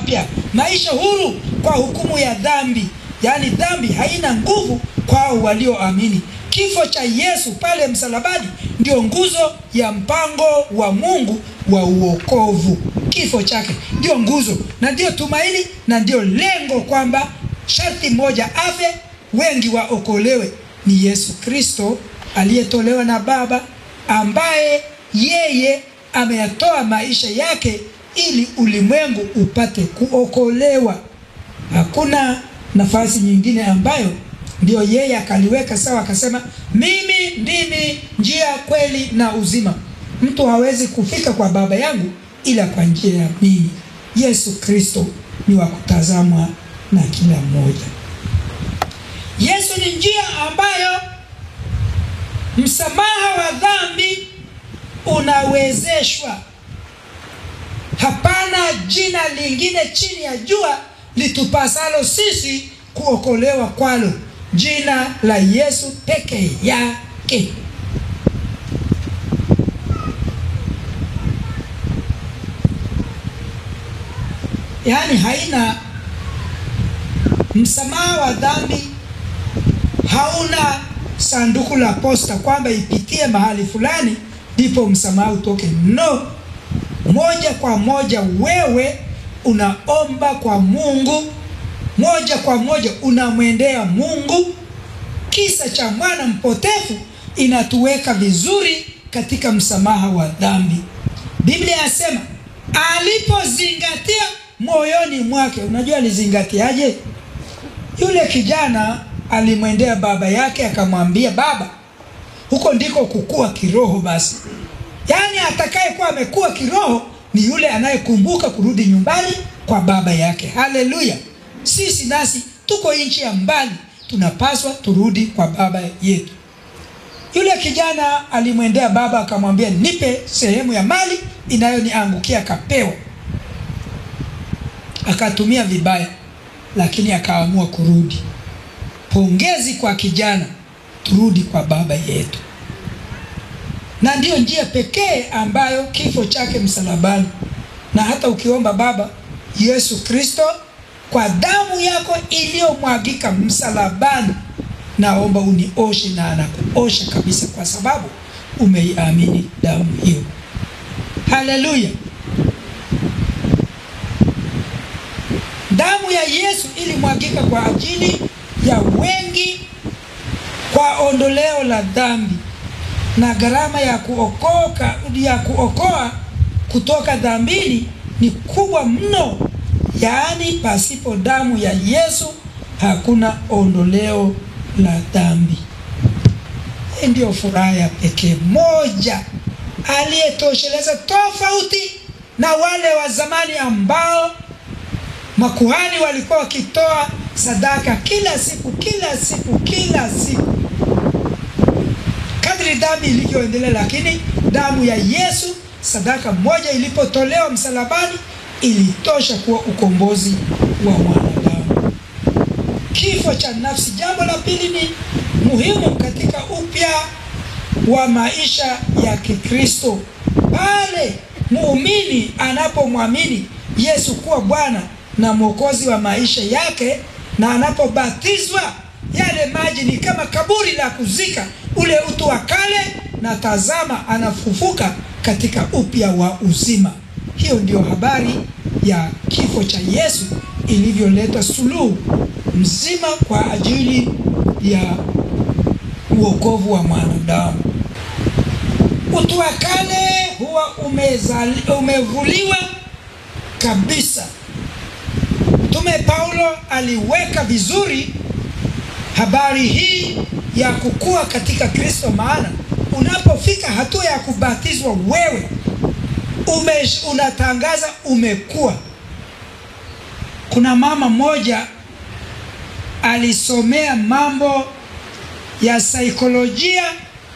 mapya, maisha huru kwa hukumu ya dhambi. Yaani dhambi haina nguvu kwao walioamini. Kifo cha Yesu pale msalabani ndio nguzo ya mpango wa Mungu wa uokovu. Kifo chake ndio nguzo na ndio tumaini na ndio lengo, kwamba sharti moja afe, wengi waokolewe. Ni Yesu Kristo aliyetolewa na Baba, ambaye yeye ameyatoa maisha yake ili ulimwengu upate kuokolewa. Hakuna nafasi nyingine ambayo ndio yeye akaliweka sawa, akasema mimi ndimi njia, kweli na uzima, mtu hawezi kufika kwa Baba yangu ila kwa njia ya mimi. Yesu Kristo ni wa kutazamwa na kila mmoja. Yesu ni njia ambayo msamaha wa dhambi unawezeshwa. Hapana jina lingine chini ya jua litupasalo sisi kuokolewa kwalo, jina la Yesu peke yake. Yaani haina msamaha wa dhambi, hauna sanduku la posta kwamba ipitie mahali fulani ndipo msamaha utoke. No, moja kwa moja wewe unaomba kwa Mungu, moja kwa moja unamwendea Mungu. Kisa cha mwana mpotevu inatuweka vizuri katika msamaha wa dhambi. Biblia yasema alipozingatia moyoni mwake. Unajua alizingatiaje? Yule kijana alimwendea baba yake akamwambia, baba, huko ndiko kukua kiroho. Basi yaani atakayekuwa amekuwa kiroho ni yule anayekumbuka kurudi nyumbani kwa baba yake. Haleluya! Sisi nasi tuko nchi ya mbali, tunapaswa turudi kwa baba yetu. Yule kijana alimwendea baba akamwambia, nipe sehemu ya mali inayoniangukia. Akapewa, akatumia vibaya, lakini akaamua kurudi. Pongezi kwa kijana, turudi kwa baba yetu. Na ndiyo njia pekee ambayo kifo chake msalabani, na hata ukiomba Baba Yesu Kristo, kwa damu yako iliyomwagika msalabani, naomba unioshe, na anakuosha kabisa, kwa sababu umeiamini damu hiyo. Haleluya! Damu ya Yesu ilimwagika kwa ajili ya wengi kwa ondoleo la dhambi, na gharama ya kuokoka ya kuokoa kutoka dhambini ni kubwa mno. Yaani, pasipo damu ya Yesu hakuna ondoleo la dhambi. Hii ndiyo furaha ya pekee moja aliyetosheleza, tofauti na wale wa zamani ambao makuhani walikuwa wakitoa sadaka kila siku kila siku kila siku kadri dhambi ilivyoendelea. Lakini damu ya Yesu, sadaka moja ilipotolewa msalabani, ilitosha kuwa ukombozi wa mwanadamu. Kifo cha nafsi. Jambo la pili ni muhimu katika upya wa maisha ya Kikristo, pale muumini anapomwamini Yesu kuwa Bwana na Mwokozi wa maisha yake na anapobatizwa, yale maji ni kama kaburi la kuzika ule utu wa kale, na tazama, anafufuka katika upya wa uzima. Hiyo ndio habari ya kifo cha Yesu ilivyoleta suluhu mzima kwa ajili ya uokovu wa mwanadamu. Utu wa kale huwa umezali, umevuliwa kabisa. Mtume Paulo aliweka vizuri habari hii ya kukua katika Kristo, maana unapofika hatua ya kubatizwa wewe ume, unatangaza umekuwa. Kuna mama mmoja alisomea mambo ya saikolojia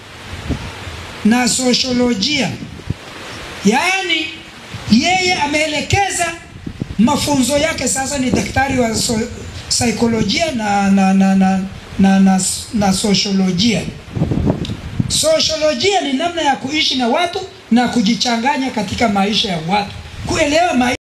na sosiolojia, yaani yeye ameelekeza mafunzo yake sasa ni daktari wa so, saikolojia na na na na, na, na, na sosiolojia. Sosiolojia ni namna ya kuishi na watu na kujichanganya katika maisha ya watu, kuelewa maisha